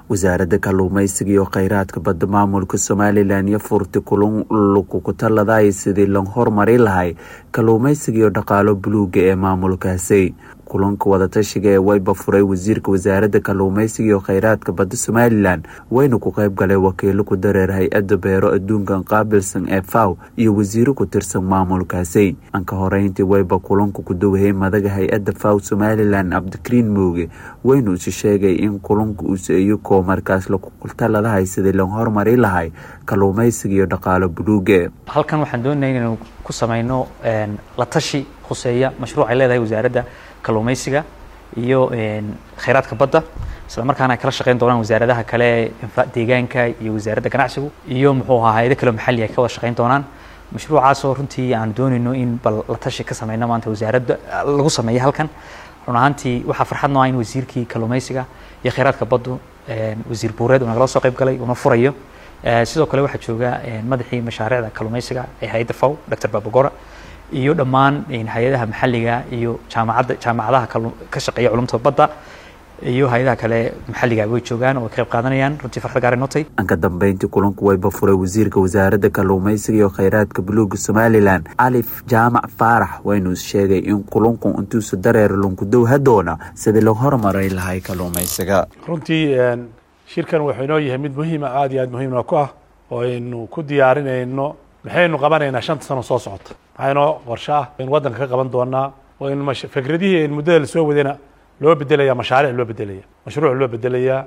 wasaaradda kalluumaysiga iyo kheyraadka badda maamulka somalilan iyo furti kulun laguku taladaay sidii la hormari lahay kalluumaysiga iyo dhaqaalo buluuga ee maamulkaasi kulanka wadatashiga ee wayba furay wasiirka wasaaradda kalluumaysiga iyo kheyraadka badda somalilan wayna ku qayb galay wakiilo ku dareer hay-adda beero adduunkan qaabilsan ee faw iyo wasiiro ku tirsan maamulkaasi anka horeyntii wayba kulanka ku dawahey madaga hay-adda faw somalilan cabdikariin mooge waynu isi sheegay in kulanka uuse iyakoo markaas lakutaladahay sidii la hormari lahay kalluumaysiga iyo dhaqaalo buluuga halkan waxaan doonaya inaynu ku samayno la tashi khuseeya mashruuc ay leedahay wasaaradda kalluumaysiga iyo kheyraadka badda isla markaana ay kala shaqeyn doonaan wasaaradaha kale deegaanka iyo wasaaradda ganacsigu iyo muxuu ahaa hay-ado kale maxalli ay ka wada shaqeyn doonaan mashruucaasoo runtii aan doonayno in bal la tashi ka sameyno maanta wasaaradda lagu sameeyo halkan run ahaantii waxaa farxad noo ah in wasiirkii kalluumaysiga iyo kheyraadka baddu wasiir buureed uu nagala soo qayb galay uuna furayo sidoo kale waxaa jooga madaxii mashaariicda kalluumaysiga ee hay-adda faw dr babagora iyo dhammaan hay-adaha maxalliga iyo jaamacadda jaamacadaha ka shaqeeya culumta badda iyo hay-adaha kale maxalliga way joogaan oo way ka qayb qaadanayaan runtii farxad gaar notay anka dambeyntii kulanku wayba furay wasiirka wasaaradda kalluumaysiga iyo kheyraadka buluuga somalilan calif jaamac faarax waynu sheegay in kulanku intuusa dareer lunkudow hadoona sidii loo hormaray lahay kalluumaysiga runtii shirkan wuxuu inoo yahay mid muhiima aada iyo aad muhiimna ku ah oo aynu ku diyaarinayno maxaynu qabanaynaa shanta sano soo socota maxaa inoo qorsho ah aynu waddanka ka qaban doonaa oo in fikradihii aynu muddada lasoo wadayna loo bedelaya mashaariic loo bedelaya mashruuc loo bedelayaa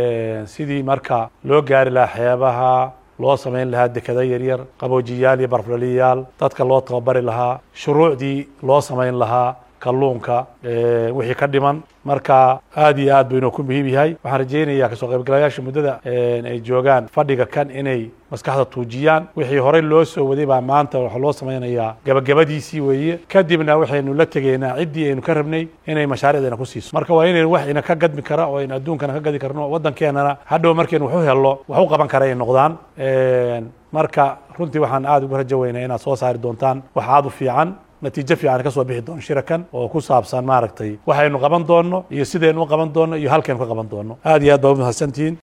sidii marka loo gaari lahaa xeebaha loo samayn lahaa dekada yaryar qaboojiyaal iyo barflaliyaal dadka loo tababari lahaa shuruucdii loo samayn lahaa kalluunka wixii ka dhiman marka aad iyo aad buu inoo ku muhiim yahay waxaan rajaynayaa kasoo qaybgalayaasha muddada ay joogaan fadhiga kan inay maskaxda tuujiyaan wixii horey loo soo waday baa maanta waxaa loo samaynayaa gabagabadiisii weeye kadibna waxaynu la tegaynaa ciddii aynu ka rabnay inay mashaariicdeena ku siiso marka waa inaynu wax ina ka gadmi kara oo aynu adduunkana ka gadi karno waddankeenana hadhow markaynu wax u hello wax u qaban kara ay noqdaan marka runtii waxaan aada ugu rajo weynaa inaad soo saari doontaan wax aada u fiican natiijo fiican ka soo bixi doono shirakan oo ku saabsan maaragtay waxaynu qaban doonno iyo sidaynu u qaban doonno iyo halkaynu ka qaban doonno aad iyo aad baa u mahadsantihiin